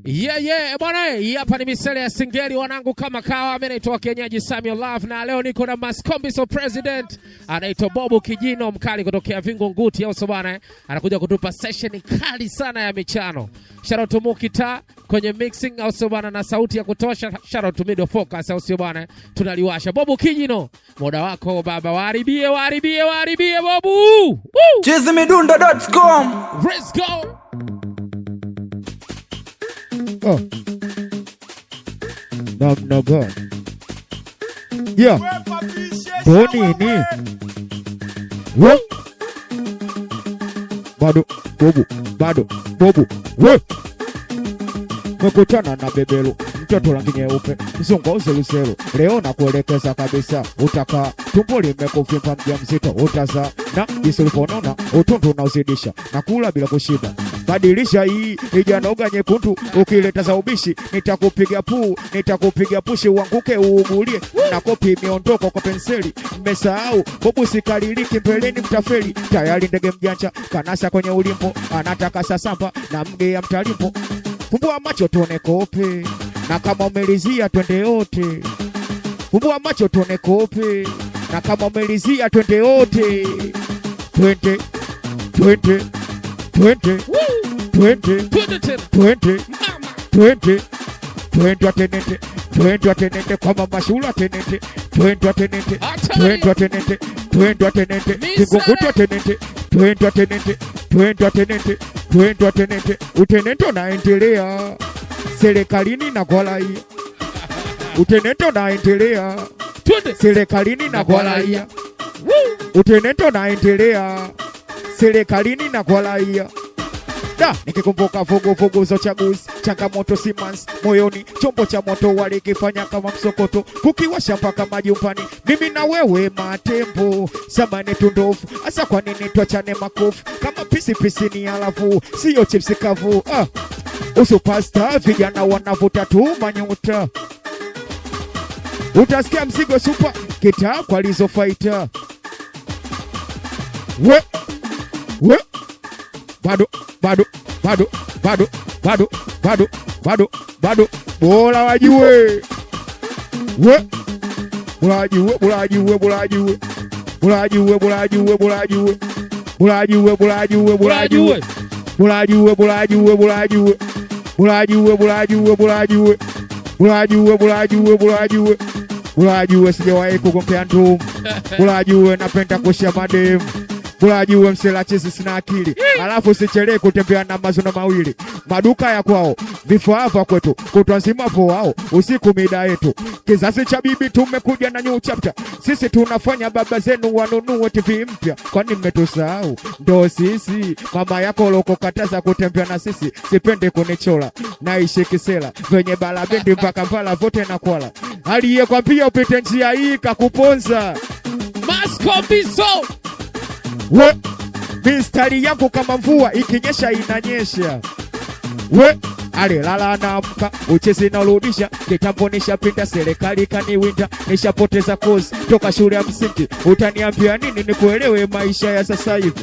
Yeah, yeah, bwana, hii hapa ni misele ya Singeli wanangu kama kawa. Mimi naitwa Kenyaji Samuel Love na leo niko na Maskombiso President anaitwa Bobu Kijino mkali kutokea Vingo Nguti, au sio bwana? eh? Anakuja kutupa session kali sana ya michano. Shout out to Mukita kwenye mixing, au sio bwana, na sauti ya kutosha. Shout out to Middle Focus, au sio bwana? eh? Tunaliwasha. Bobu Kijino, muda wako baba, waharibie, waharibie, waharibie Bobu. Woo! chizimidundo.com Let's go. Oh. Namna gani? Yeah. Bonini. We. Bado bobu, bado bobu. We. Mekutana na bebelo mtoto rangi nyeupe mzungu uzeluselu leo na kuelekeza kabisa utakaa tumbo limekuvimba mja mzito utazaa na jinsi ulivyonona utundu unaozidisha na kula bila kushiba badilisha hii ijanoga nyekundu ukileta za ubishi nitakupiga puu nitakupiga pushi uanguke uugulie na kopi miondoko kwa penseli mmesahau bobu sikaliliki mbeleni mtafeli tayari ndege mjanja kanasa kwenye ulimbo anataka sasamba na mgea mtalimbo fumbua macho tuone kope na kama umelizia twende yote fumbua macho tuone kope na kama umelizia twende yote twende twende twende twende Twende tena. twende Mama. twende twende atenende twende atenende kwa mama shula atenende twende atenende twende atenende twende atenende kigunguti atenende twende atenende twende atenende twende atenende utenende unaendelea serikalini na kwalaia utenende unaendelea Twende. serikalini na kwa raia utenendo unaendelea serikalini na kwa raia da nikikumbuka vuguvugu za uchaguzi changamoto simans moyoni chombo cha moto walikifanya kama msokoto kukiwasha mpaka majumbani mimi na wewe matembo samani tundofu hasa kwa nini twachane makofu kama pisipisi ni alafu siyo chipsi kavu ah. usupasta vijana wanavuta tu manyuta utasikia mzigo supa kitaa kwa lizofaita we we bado bado bado bado bado bado bado bado bora wajue we bora wajue bora wajue bora wajue bora wajue bora wajue bora wajue bora wajue bora wajue bora wajue Unajue. bora wajue bora wajue bora wajue bora wajue bora wajue bora wajue bora wajue bora wajue bora wajue sijawahi kugombea ndumu bora wajue napenda kushia mademu bora wajue mselachizi sina akili alafu sichelee kutembea na mazono mawili maduka ya kwao vifaa vya kwetu kutwa nzima wao usiku mida yetu kizazi cha bibi tumekuja na new chapter sisi tunafanya baba zenu wanunue tv mpya kwani mmetusahau ndo sisi mama yako lokokataza kutembea na sisi sipende kunichola naishi kisela venye balabendi mpaka mbala vote na kwala aliyekwambia upite njia hii kakuponza Maskombiso. we mistari yako kama mvua ikinyesha inanyesha we alilala naamka uchezi naurudisha kitambo nishapinda serikali kaniwinda nishapoteza kozi toka shule ya msingi utaniambia nini nikuelewe maisha ya sasa hivi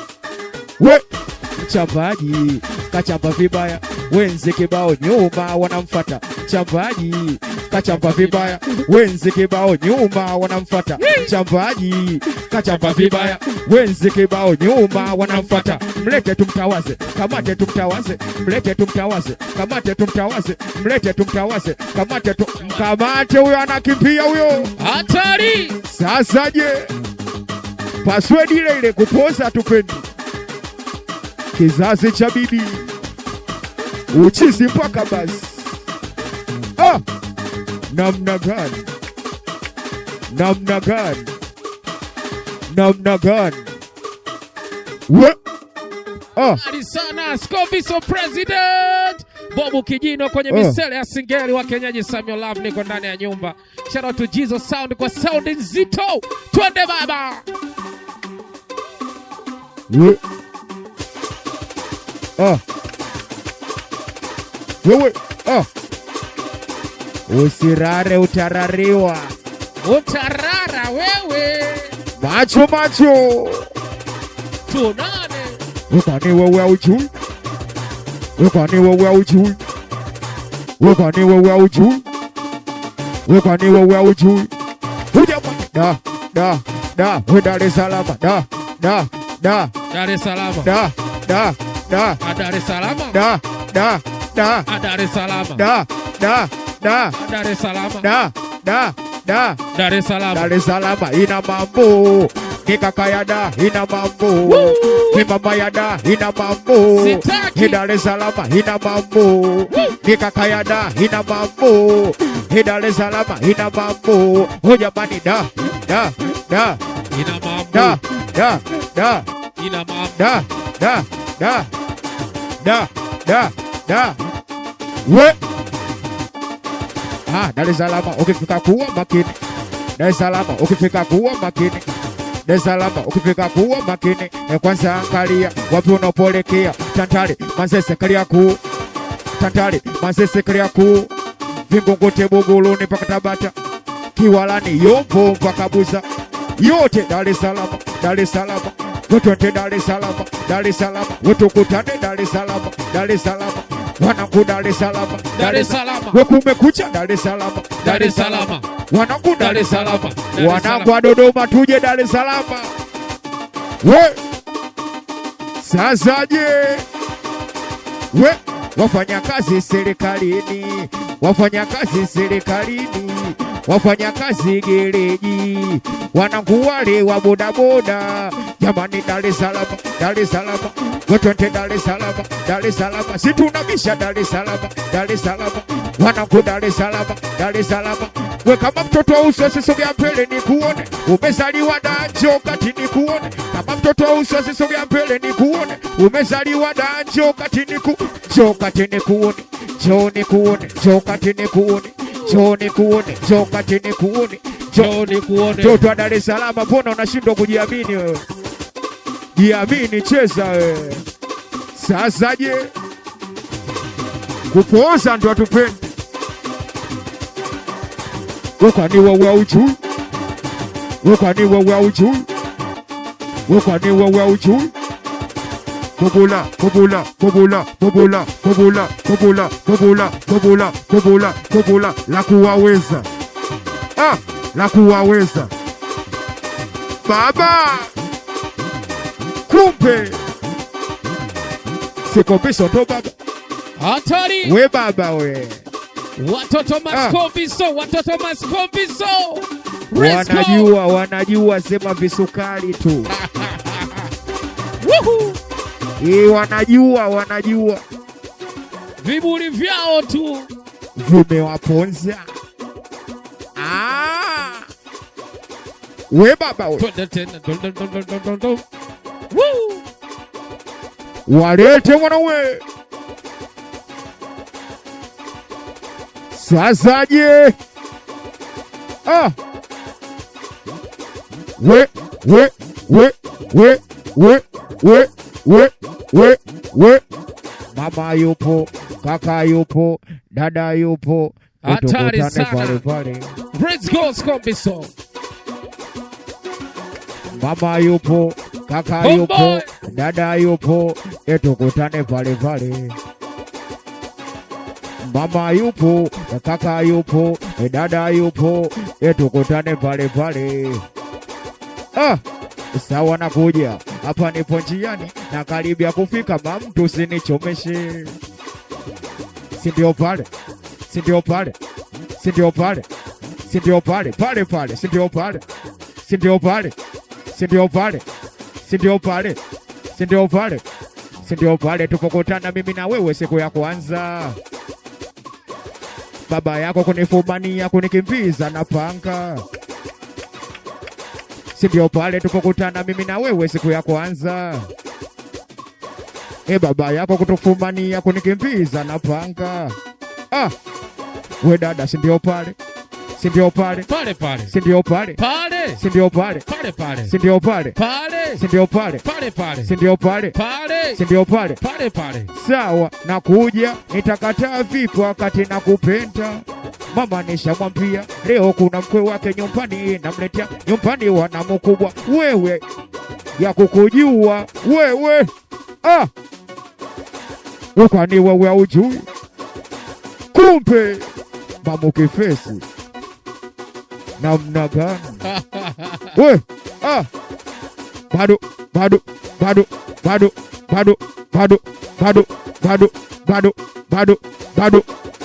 we mchambaji kachamba vibaya wenzi kibao nyuma wanamfata mchambaji kachamba vibaya wenzi kibao nyuma wanamfata mchambaji kachamba vibaya wenzi kibao nyuma wanamfata mlete tumtawaze kamate tumtawaze mlete tumtawaze kamate tumtawaze mlete tumtawaze kamate tu mkamate huyo anakimbia huyo Hatari. sasa je, password ile ile kupoza tupendi kizazi cha bibi uchizi mpaka basi. Ah, namna gani? Namna gani? Namna gani? We ah, Kali sana Skombiso President. Bobu Kijino kwenye Oh. misele ya Singeli wa Kenyaji Samuel Love niko ndani ya nyumba. Shout out to Jesus Sound kwa sound nzito. Twende baba. we ah, wewe ah, usirare utarariwa. Utarara wewe. macho macho Tunane. Kwani wewe haujui? Kwani wewe haujui? we kwani wewe haujui we kwani wewe haujui huja da da da we Dar es Salaam da da da Dar es Salaam. da da da Ah, Dar es Salaam. da da da Ah, Dar es Salaam. da da da Ah, Dar es Salaam. da da da Dar es Salaam. Dar es Salaam ina mambo ni kaka ya da ina mambo ni mama ya da ina mambo Sitaki. ni Dar es Salaam ina mambo ni kaka ya da ina mambo ni Dar es Salaam ina mambo oh jamani da da da Ina mambo. da da da Ina mambo. da da da da da da we ah, Dar es Salaam ukifika kuwa makini Dar es Salaam ukifika kuwa makini Dar es Salaam ukifika kuwa makini e, kwanza angalia wapi unapolekea Tantale Manzese Kariakoo Tantale Manzese Kariakoo Vingunguti Buguruni mpaka Tabata Kiwalani Yombo mpaka Buza yote Dar es Salaam Dar es Salaam Wetwende Dar es Salaam Dar es Salaam wetukutane Dar es Salaam Dar es Salaam wanangu Dar es Salaam Dar es Salaam. wekumekucha Dar es Salaam Dar es Salaam. wanangu Dar es Salaam Dar es wanangu wa Dodoma tuje Dar es Salaam we sasa je we wafanyakazi serikalini wafanyakazi serikalini wafanyakazi gereji wanangu wale wa bodaboda jamani Dar es Salaam Dar es Salaam wetwende Dar es Salaam Dar es Salaam situnabisha Dar es Salaam Dar es Salaam wanangu Dar es Salaam Dar es Salaam we kama mtoto wa uso sisogea mbele ni kuone umezaliwa danjo kati ni kuone kama mtoto wa uso sisogea mbele ni kuone umezaliwa danjo kati ni ku jo kati ni kuone jo ni kuone jo kati ni kuone jo ni kuone jo kati ni kuone jo Njoo nikuone. mtoto wa Dar es Salaam, mbona unashindwa kujiamini wewe? Jiamini, cheza wewe. Sasa je, kupooza ndo atupendi? We kwani wewe haujui? We kwani wewe haujui? We kwani wewe haujui? Kubula, kubula, kubula, kubula, kubula, kubula, kubula, kubula, kubula, kubula, la kuwaweza ah, la kuwaweza baba, kumbe sikombisho ndo baba Hatari. we baba we Watoto maskombiso. Watoto maskombiso. Let's go. wanajua wanajua sema visukari tu Woohoo. Ii, wanajua wanajua Viburi vyao tu. vimewaponza ah. we baba we Twende tena. Dun, dun, dun, dun, dun, dun, dun. Woo. walete mwanawe sasa je ah. we we we we we we we we we mama yupo kaka yupo dada yupo Hatari Tukutane sana. pale pale Let's go Skombiso. mama yupo kaka Homeboy. yupo dada yupo etukutane pale pale mama yupo kaka yupo dada yupo etukutane pale pale ah, sawa nakuja hapa nipo njiani na karibia kufika mamtu sinichomeshe sindio pale sindio pale sindio pale sindio pale pale pale sindio pale sindio pale sindio pale sindio pale sindio pale sindio pale tupokutana mimi na wewe siku ya kwanza baba yako kunifumania kunikimbiza na panga sindio pale tupokutana mimi na wewe siku ya kwanza e baba yako kutufumania kunikimbiza na panga ah, we dada sindio pale sindio pale Pale pale. sindio pale Pale. sindio pale Pale pale. sindio pale Pale. sindio pale Pale pale. sindio pale Pale. sindio pale Pale pale. sawa nakuja nitakataa vipi wakati nakupenda mama nishamwambia leo kuna mkwe wake nyumbani namletea nyumbani wana mkubwa wewe ya kukujua wewe ah. we kwani wewe haujui kumpe mamukifesi namna gani we ah. bado bado bado bado bado bado bado bado bado bado bado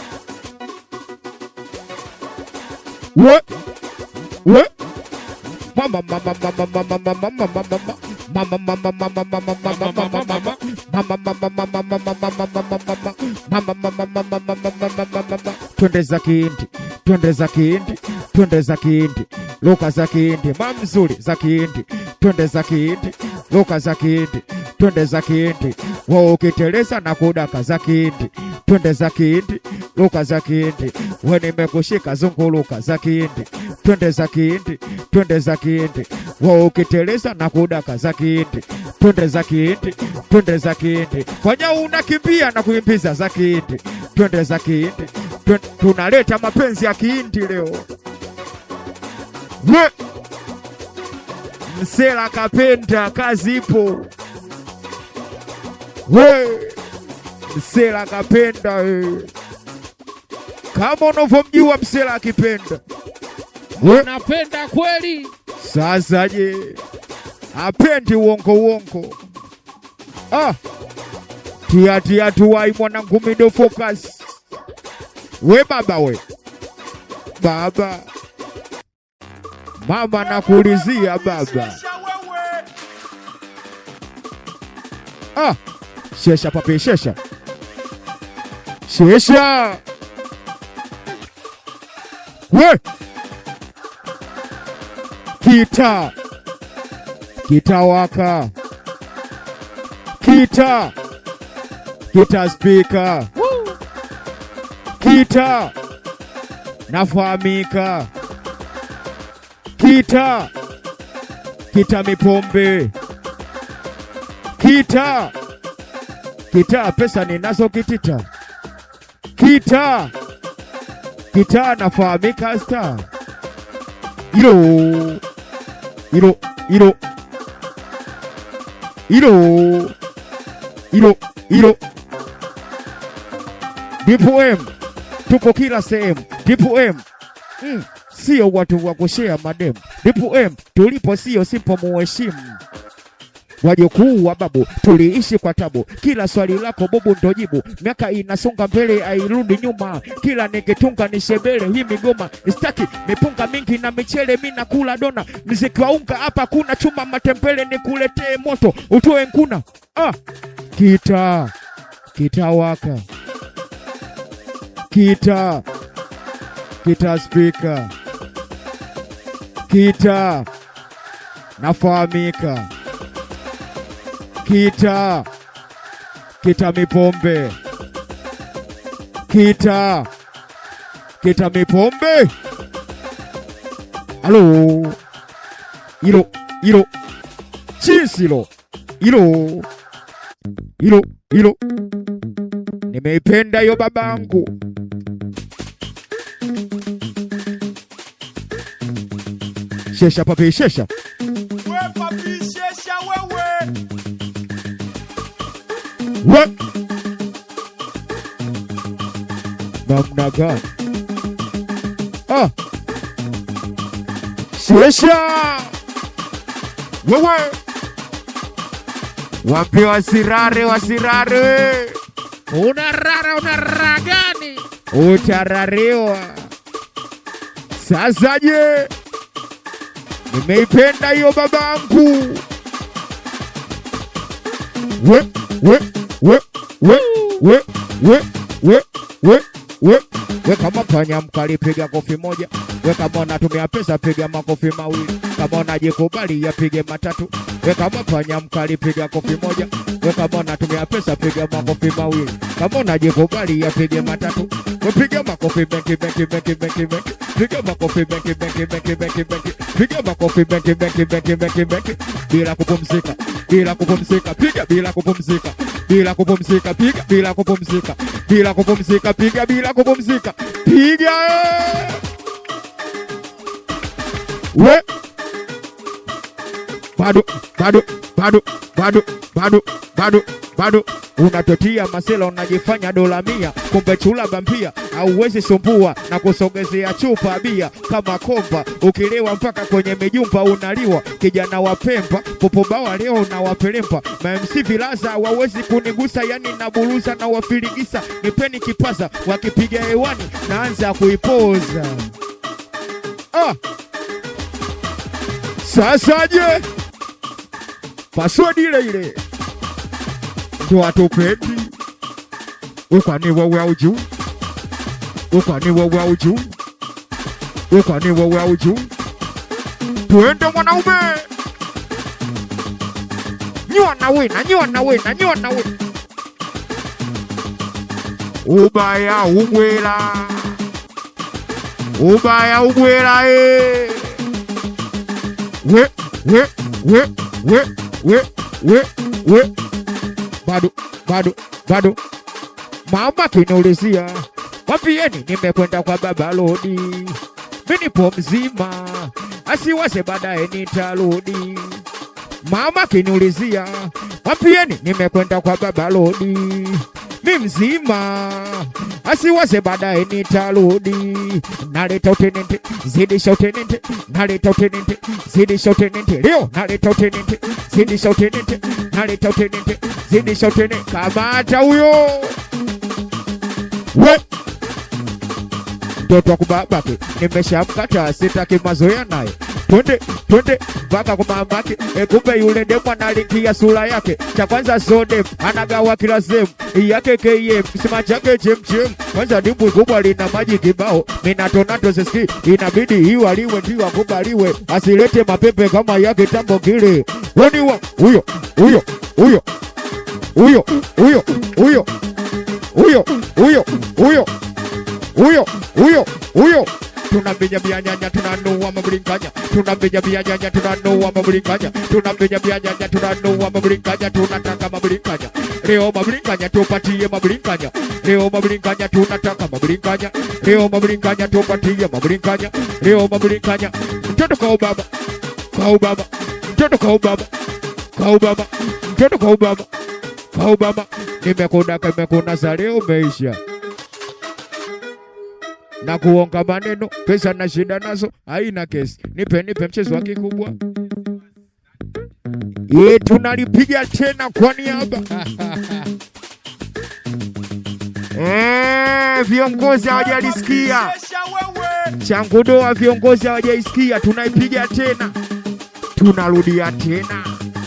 we we mama mama mama mama mama mama mama mama mama mama mama mama mama mama twende za kihindi twende za kihindi twende za kihindi luka za kihindi mamzuri za kihindi twende za kihindi luka za kihindi twende za kihindi wa ukiteleza na kudaka za kihindi twende za kihindi luka za kihindi we nimekushika zunguluka za kihindi twende za kihindi twende za kihindi wa ukiteleza na kudaka za kihindi twende za kihindi twende za kihindi fanya unakimbia na kuimbiza za kihindi twende za kihindi Twen- tunaleta mapenzi ya kihindi leo we msela kapenda kazi ipo we msela kapenda we. kama unavyomjua msela akipenda we Napenda kweli. sasa je, apendi uongo uongo? Ah, tia tia tuwai mwanangu mido focus. We baba we baba, mama nakuulizia baba. Ah, shesha papi shesha shesha we kita kitawaka kita kita spika kita nafahamika kita kita mipombe kita kita pesa ninazo kitita kita kita nafahamika star ilo ilo ilo ilo ilo ilo Dipu M tupo kila sehemu. Dipu M mm, sio watu wa kushea mademu. Dipu M tulipo sio sipo muheshimu wajukuu wa babu tuliishi kwa tabu, kila swali lako bubu ndo jibu. Miaka inasonga mbele, airudi nyuma, kila nikitunga ni shebele. Hii migoma staki mipunga mingi na michele, mi nakula dona. Mziki wa unga hapa kuna chuma matembele, nikuletee moto utoe nkuna. Ah, kita kitawaka, kita kita spika, kita nafahamika kita kita mipombe kita kita mipombe halo ilo ilo chisilo ilo ilo ilo nimeipenda hiyo babangu shesha papi shesha What? Namna gani? Ah. Shesha. Wewe. Wapi wasirare wasirare. Unarara unarara gani? Utarariwa. Sasa je? Nimeipenda hiyo babangu. We, we, we, we, we, we, we, we, we. We kama panya mkali piga kofi moja. We kama unatumia pesa piga makofi mawili. Kama unajikubali yapige matatu. We kama panya mkali piga kofi moja. We kama unatumia pesa piga makofi mawili. Kama unajikubali yapige matatu. We piga makofi mengi mengi mengi mengi mengi. Piga makofi mengi mengi mengi mengi mengi. Piga makofi mengi mengi mengi mengi mengi. Bila kupumzika, bila kupumzika, piga bila kupumzika. Bila kupumzika, piga bila kupumzika. Bila kupumzika, piga bila kupumzika. Piga! eh! We bado bado bado bado bado bado bado unatotia masela unajifanya dola mia kumbe chula bampia auwezi sumbua na kusogezea chupa bia kama komba ukilewa mpaka kwenye mijumba unaliwa kijana wa pemba popobawa leo unawapelemba mamc vilaza wawezi kunigusa yani naburuza na wafirigisa nipeni kipaza wakipiga hewani naanza kuipoza ah. Sasa je, password ile ile ndo hatupendi? Ukwani wewe haujui? Ukwani wewe haujui? Ukwani wewe haujui? Tuende mwanaume, nyua na wina, nyua na wina, nyua na wina. Ubaya ubwela, ubaya ubwela eh we we we we we we we bado bado bado mama kiniulizia wapieni nimekwenda kwa baba lodi mi nipo mzima asiwase baadaye nitarudi mama kiniulizia wapieni nimekwenda kwa baba lodi mi mzima asiwase baadaye nitarudi naleta utenente zidisha utenente naleta utenente zidisha utenente leo naleta utenente zidisha utenente naleta utenente zidisha utenente kamata huyo we mtoto wa kubabake nimeshamkata sitaki mazoea naye twende twende mpaka kwa mamake e, kumbe yule demu analingia sura yake cha kwanza sodem anagawa kila sehemu yake km kisima chake chemchem kwanza dimbwi kubwa lina maji kibao minatonato siski inabidi iwaliwe ndio akubaliwe asilete mapepe kama yake tambo kile weniwa huyo huyo huyo huyo huyo huyo huyo huyo huyo huyo huyo huyo tunamenya bianyanya tunanua mabrinkanya tunamenya bianyanya tunanua mabrinkanya tunamenya bianyanya tunanua mabrinkanya tunataka mabrinkanya leo mabrinkanya tupatie mabrinkanya leo mabrinkanya tunataka mabrinkanya leo mabrinkanya tupatie mabrinkanya leo mabrinkanya mtoto kwa ubaba kwa ubaba mtoto kwa ubaba kwa ubaba mtoto kwa ubaba kwa ubaba nimekudaka imekunasa leo umeisha na kuonga maneno, pesa na shida nazo haina kesi. Nipe nipe mchezo wa kikubwa ye, tunalipiga tena kwa niaba Eh, viongozi hawajalisikia changudoa, viongozi hawajaisikia, tunaipiga tena, tunarudia tena.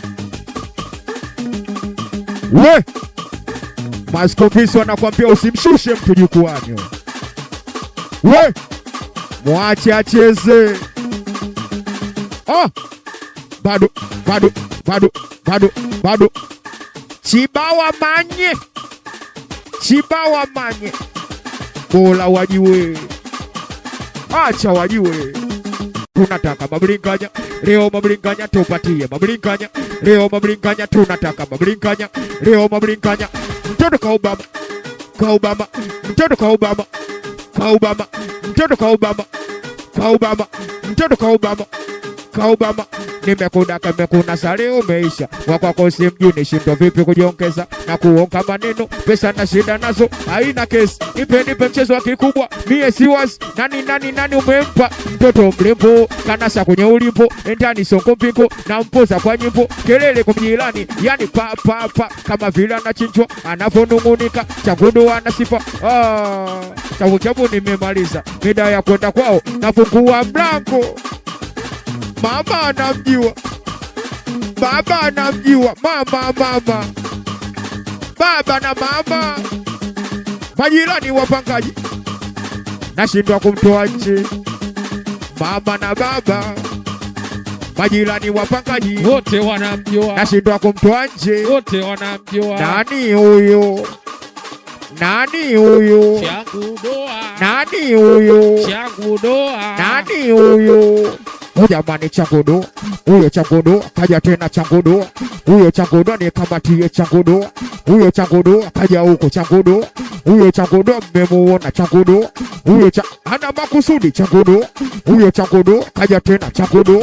We maskofisi wanakwambia usimshushe mtu jukwani we mwache acheze. Ah, bado bado bado bado bado, chibawa manye chibawa manye, bora wajiwe, acha wajiwe. Tunataka mablinkanya leo, mablinkanya tupatie mablinkanya leo, mablinkanya tunataka mablinkanya leo, mablinkanya mtoto ka Obama ka Obama mtoto ka Obama ka Obama mtoto ka Obama ka Obama mtoto ka Obama ka Obama nimekudaka nimekuna sare umeisha wakwako si mjini shindo vipi kujiongeza na kuonga maneno pesa na shida nazo haina kesi nipe nipe mchezo wa kikubwa mie siwas nani nani nani umempa mtoto mrembo kanasa kwenye ulimpo endani songo mpingo na mpoza kwa nyimbo kelele kumjilani yani pa pa pa kama vile anachinjwa anavyonung'unika chagudo ana sifa ah, chabu chabu nimemaliza mida ya kwenda kwao nafungua mlango mama anamjua, baba anamjua, mama mama, baba na mama, majirani wapangaji, nashindwa kumtoa nje, mama na baba, majirani wapangaji, wote wanamjua, nashindwa kumtoa nje. wote wanamjua. Nani huyo? Nani huyo? Changu doa, Nani huyo? changu doa, Nani huyo? Oh, jamani, changudoa huyo, changudoa kaja tena, changudoa huyo, changudoa nikamatie, changudoa huyo, changudoa kaja huko, changudoa huyo, changudoa mmemuona, changudoa huyo, cha ana makusudi, changudoa huyo, changudoa kaja tena, changudoa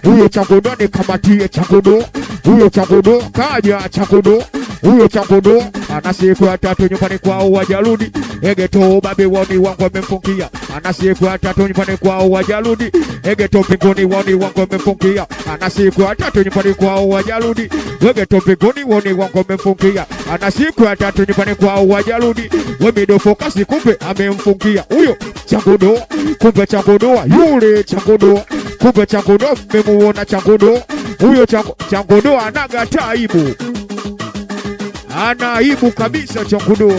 huyo changudo nikamatie changudo huyo changudo kaja changudo huyo changudo ana siku ya tatu nyumbani kwao wajarudi egeto babi woni wangu wamemfungia ana siku ya tatu nyumbani kwao wajarudi egeto mbinguni woni wangu wamemfungia ana siku ya tatu nyumbani kwao wajarudi egeto mbinguni woni wangu wamemfungia ana siku ya tatu nyumbani kwao wajarudi wemidofokasi kumbe amemfungia huyo changudo kumbe changudo yule changudo kumbe changudo mmemuona changudo huyo changu- changudo anaga taibu ana aibu kabisa changudo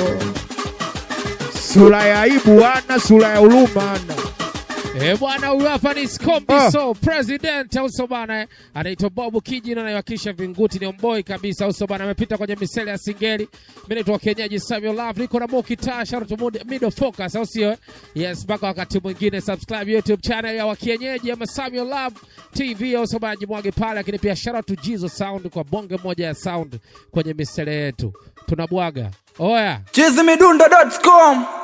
sura ya aibu ana sura ya huruma ana Eh, bwana huyu hapa ni Skombi Ah. so president au so bana eh, anaitwa Bob Kijina anayewakilisha Vinguti, ni omboi kabisa au so bana, amepita kwenye misele ya Singeli. Mimi naitwa Kenyaji Samuel Love, niko na Moki Taa, shout out to Mud- Middle Focus au sio? eh? Yes, mpaka wakati mwingine subscribe YouTube channel ya Wakienyeji ama Samuel Love TV au so bana, jimwage pale, lakini pia shout out to Jizo Sound kwa bonge moja ya sound kwenye misele yetu. Tunabwaga. Oya. chizimidundo.com